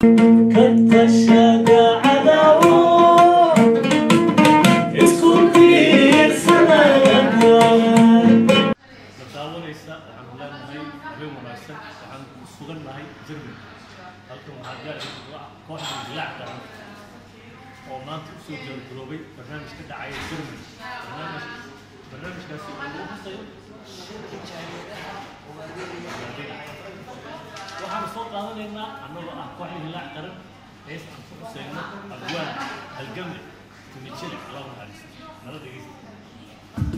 daawanaysa waxaan leenahay habeen wanaagsan waxaan ku sugan nahay Germany halkan waxaa gaari kooxda dilaac qaran oo maanta u soo gabagaboobay barnaamij ka dhacaya Germany barnaamij barnaamijkaasi oo lagu xusayo waxaan soo qaadanaynaa annagoo ah kooxda dilaac qaran hees aan ku xusayno abwaan halgamle tumijile allah naxariisto nala dhegeysta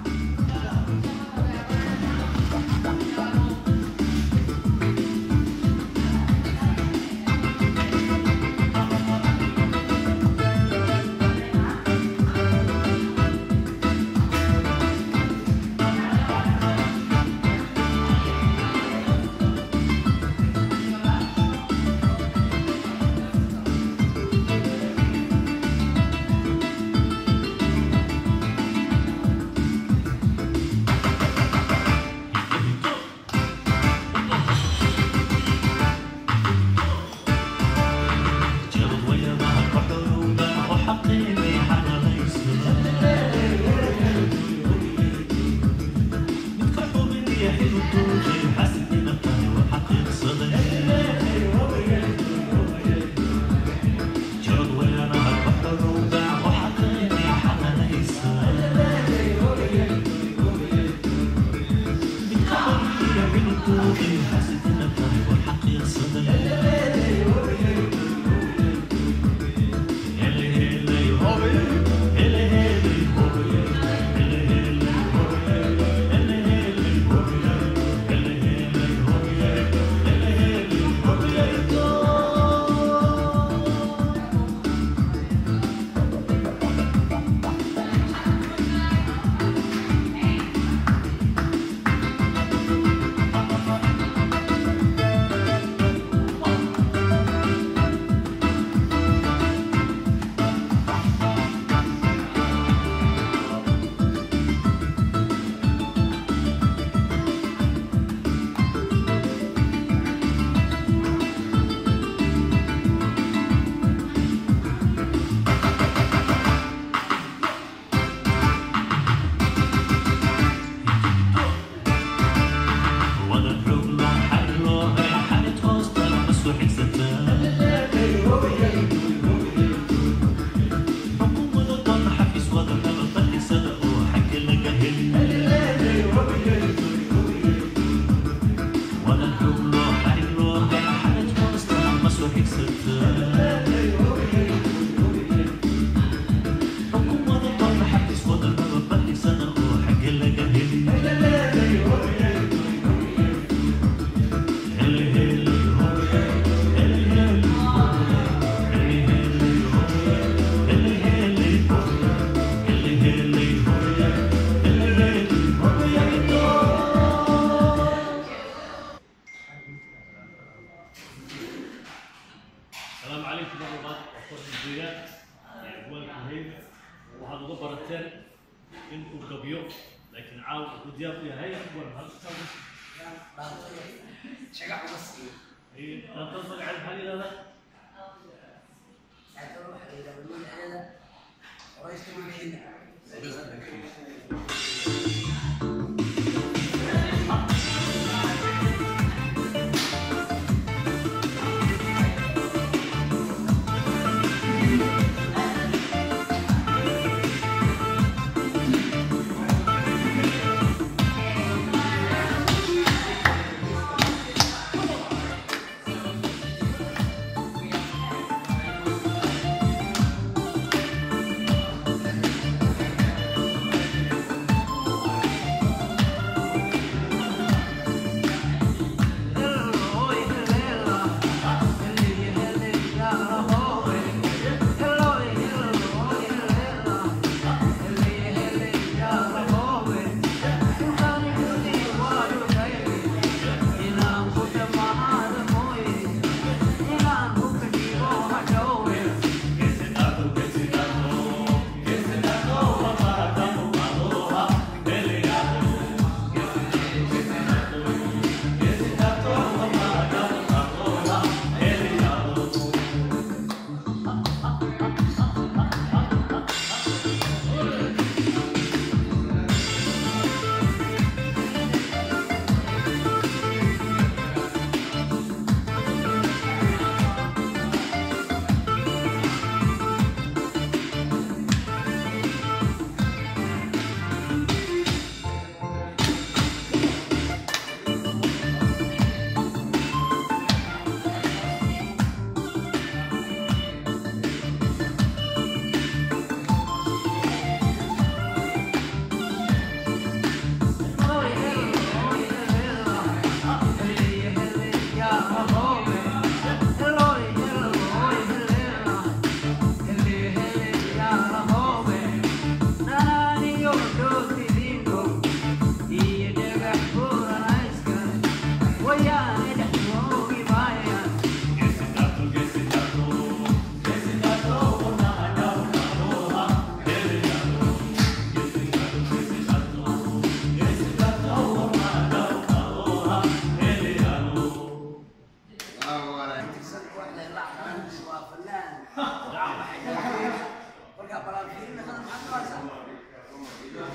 السلام عليكم ورحمة الله وبركاته أبوالكم هيك وهذا uga barateen in uu gabiyo laakiin caawa wuxuu diyaar u yahay war halka dhaantada magaceeda maxaa la yidhahdaa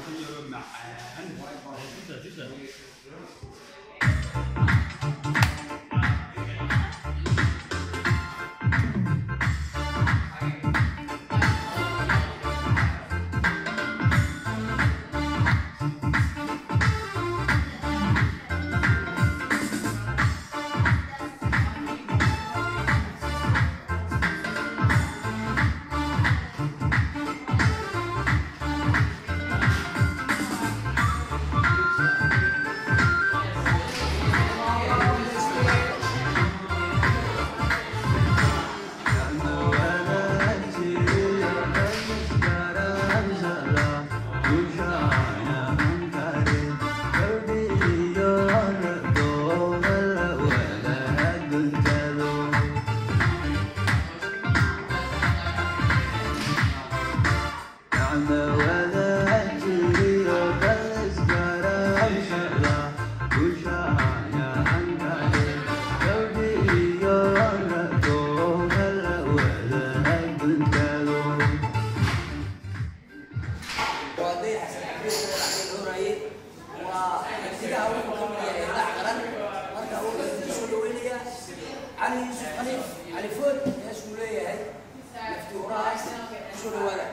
جدا جدا وهدي حسن حبيب العقيد هوراي وابتداء أول كم يدع قرن مركا أول سو دوينيا علي يوسف خليف علي فود يا سولية هاي لفتي وراها سو دوالا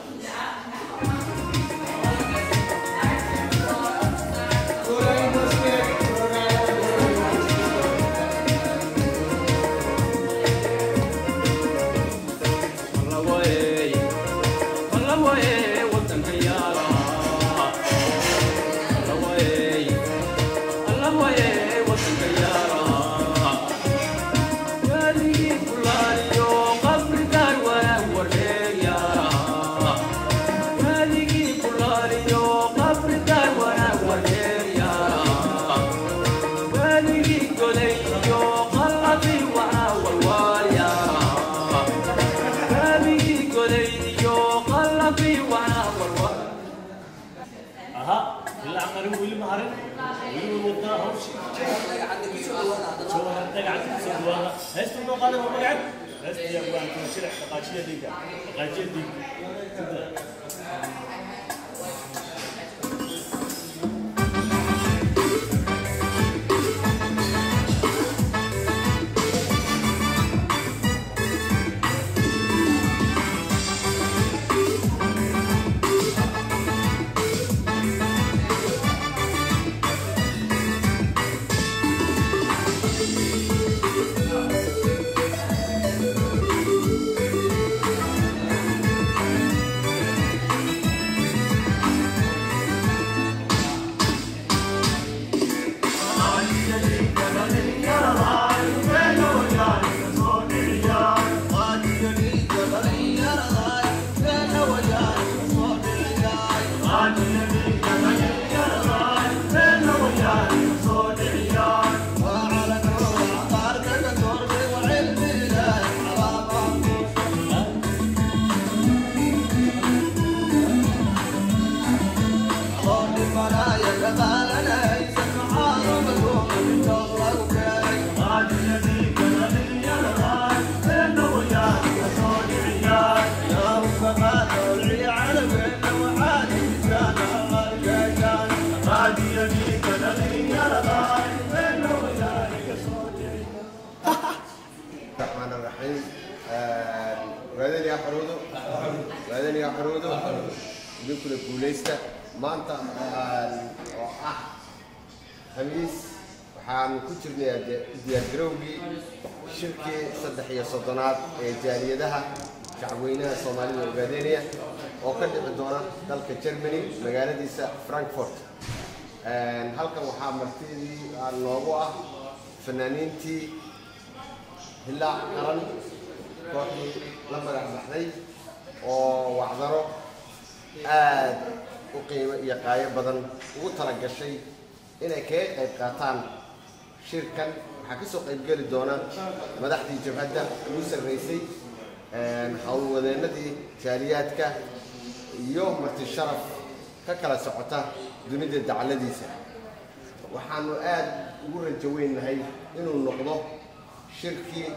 اها اللي عملوا ويلي مهرن ويلي ودا هوش عندك سو دوالا شو هذا قاعد تسوي هذا هست انه قادر هو قاعد هست يا ابو انت شرح قاجيه ديك قاجيه ديك كده الرحمن الرحيم وهذا يا حرودو وهذا يا حرودو يمكن الجوليستا ما أنت آه خميس waxaan ku jirnay diyaargarowgii shirkii saddex iyo soddonaad ee jaaliyadaha shacabweynaha soomaalida ogaadeynaya oo ka dhici doona dalka germany magaaladiisa frankfurt halkan waxaa martidii noogu ah fanaaniintii hillaac qaran kooxdii la magac baxday oo wacdaro aad u qiimo iyo qaayo badan ugu tala gashay inay kaga qayb qaataan shirkan waxaa ka soo qaybgeli doona madaxdii jabhadda ugu sarraysay howlwadeennadii jaaliyaadka iyo marti sharaf ka kala socota dunida dacaladiisa waxaanu aad ugu rajo weynahay inuu noqdo shirkii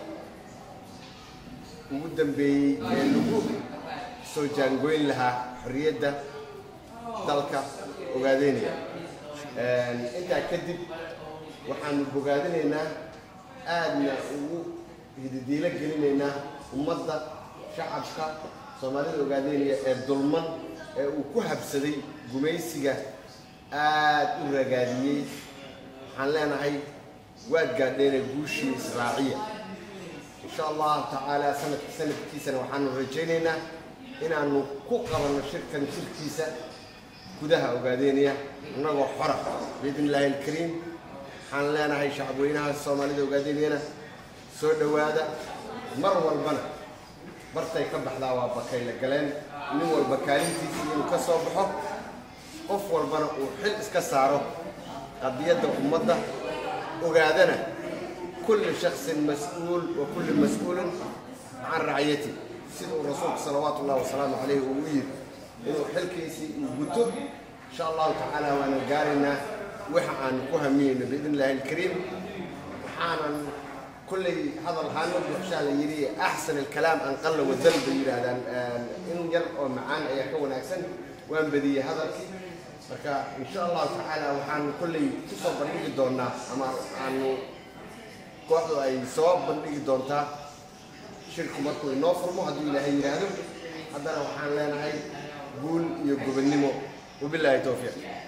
ugu dambeeyey ee lagu soo jaangoyn lahaa xorriyadda dalka ogaadeynaya intaa kadib waxaanu bogaadinaynaa aadna ugu hididiilo gelinaynaa ummadda shacabka soomaalida ogaadeynaya ee dulman ee uu ku habsaday gumaysiga aad u ragaadiyey waxaan leenahay waad gaadheena guushii israaciya insha allahu tacaala sanadka sanadkiisana waxaanu rajaynaynaa inaanu ku qabanno shirkan shirkiisa gudaha ogaadeynaya innagoo xora biidn illaahi alkariim waxaan leenahay shacabweynaha soomaalida ogaadeynayana soo dhowaada mar walbana bartay ka baxdaa waa bakayla galeen nin walba kaalintiisa inuu ka soo baxo qof walbana uu xil iska saaro qadiyadda ummadda ogaadana kulli shaksin mas-uul wa kulli mas-uulin can raciyati sida uu rasuulku salawaatu ullahi wasalaamu calayhi uu u yidhi inuu xilkiisii uu guto insha allahu tacaala waana gaaraynaa waxa aanu ku hamiyeyno biidn illaahi alkariim waxaanan kulley hadal haano buuxshaa la yidhi axsan alkalaam an qalla wadal bay yidhaahdaan in yar oo macaan ayaa ka wanaagsan waan badiyey hadalkii marka insha allahu tacaala waxaan kulley kusoo bandhigi doonaa ama aanu kooxdu ay soo bandhigi doontaa shirku markuu inoo furmo hadduu ilaahay yidhaahdo haddana waxaan leenahay guul iyo gobonnimo wabilaahi towfiiq